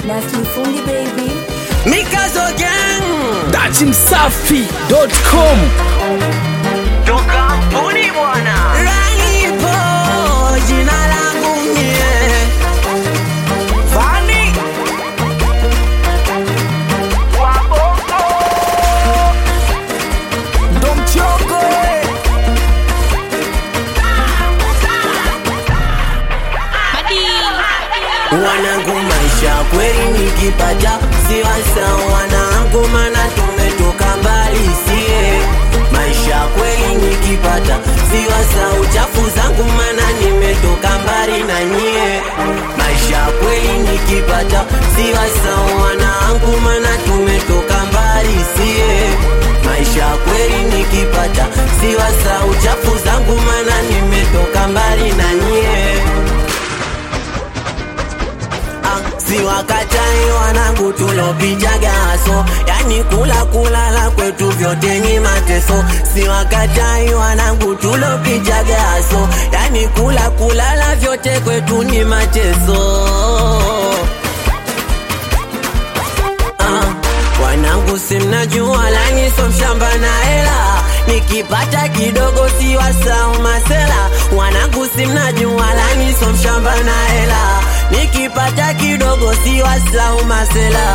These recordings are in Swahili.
Nasli Fundi baby. Mikazo Gang Dati Msafi.com ndo kampuni bwana, Ranipo jina langu mie Fani Wabongo ndo mchongo eh. Wanangu maisha kweli nikipata siwasa wanangu, mana tumetoka mbali sie. Maisha kweli nikipata siwasa uchafu zangu, mana nimetoka mbali na nyie. Maisha kweli nikipata siwasa wanangu, mana tumetoka mbali sie. Maisha kweli nikipata siwasa uchafu zangu, mana nimetoka mbali na nyie. Ah, si wakatai wanangu tulopijaga haso, yani kula kulala kwetu vyote ni mateso. Si wakatai wanangu tulopijaga haso, yani kula kulala vyote kwetu ni mateso. Ah, wanangu simnajua lani so mshamba na hela nikipata kidogo si wasau masela wanangu simnajua lani so mshamba na hela nikipata kidogo si wasau masela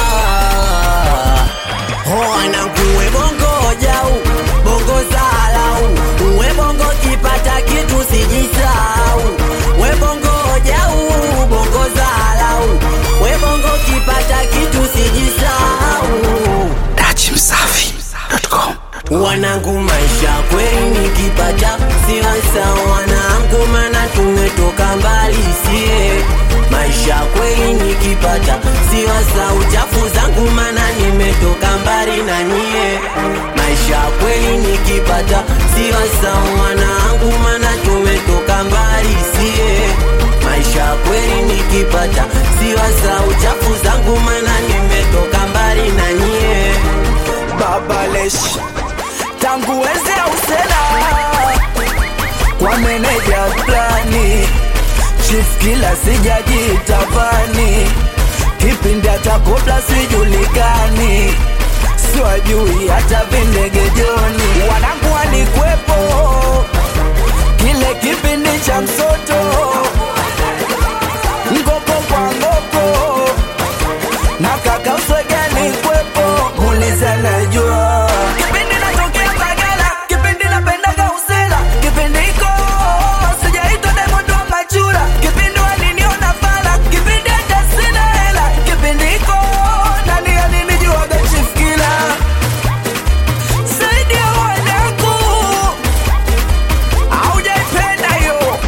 Oh, wanangu we bongo jau bongo salau we bongo kipata kitu sijisau we bongo jau bongo salau we bongo kipata kitu sijisau Dati Msafi.com wanangu maisha kweli nikipata siwasa wanangu mana tumetoka mbali sie maisha kweli nikipata siwasa uchafu zangu mana nimetoka mbali na nyie maisha kweli nikipata siwasa wanangu mana tumetoka mbali sie maisha kweli nikipata siwasa uchafu zangu mana nimetoka mbali na nyie babalesh tangu enzi ya usela kwa meneja plani chief kila sijajitavani kipindi hata kobla sijulikani siwajui hata vindegejoni wanangu walikwepo kile kipindi cha msoto ngoko kwa ngoko na kaka uswegani kwepo muliza najua kipindi natokea Mbagala kipindi napendaga usela kipindi iko sijaitwa Diamond wa machura kipindi waliniona fala kipindi hata sina hela kipindi iko nani alinijuaga chief killer saidia wanangu aujaipenda hiyo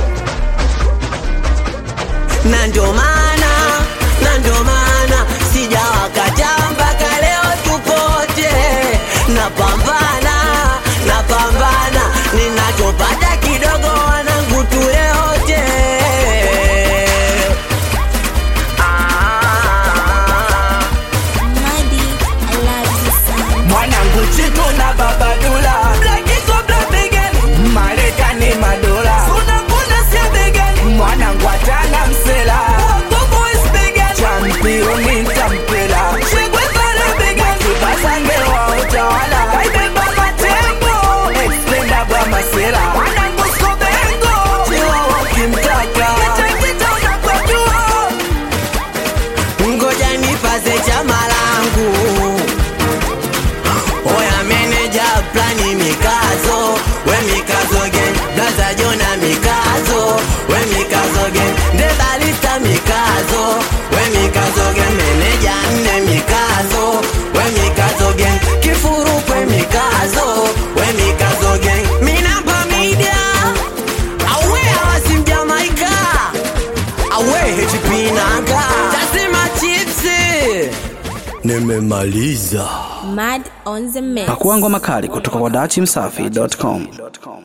na ndo maana na ndo maana sijawakataa mpaka leo tupote napambana napambana ninachopata kidogo wanangu tuleote ah. Madi, I love you sana. mwanangu chitu na babadula blakiko blabegani marekani madola unakuna sia begani mwanangu atana msela championi ntampela shegwe pale begani basange wa utawala kaibeba matembo explenda bwa masela mwanangu skobengo chiwa wakimtaka kitakita unakwajua ngoja nipaze chama langu oya meneja plani mikazo we mikazo gen blaza jona mikazo we mikazo gen ndebalista mikazo we mikazo gen meneja nne mikazo we mikazo gen kifurukwe mikazo we mikazo gen minamba media awe awasimjamaika awe hechipinanga tasema chipsi nimemaliza Mad on the mix. Pakua ngoma kali kutoka kwa Dati Msafi.com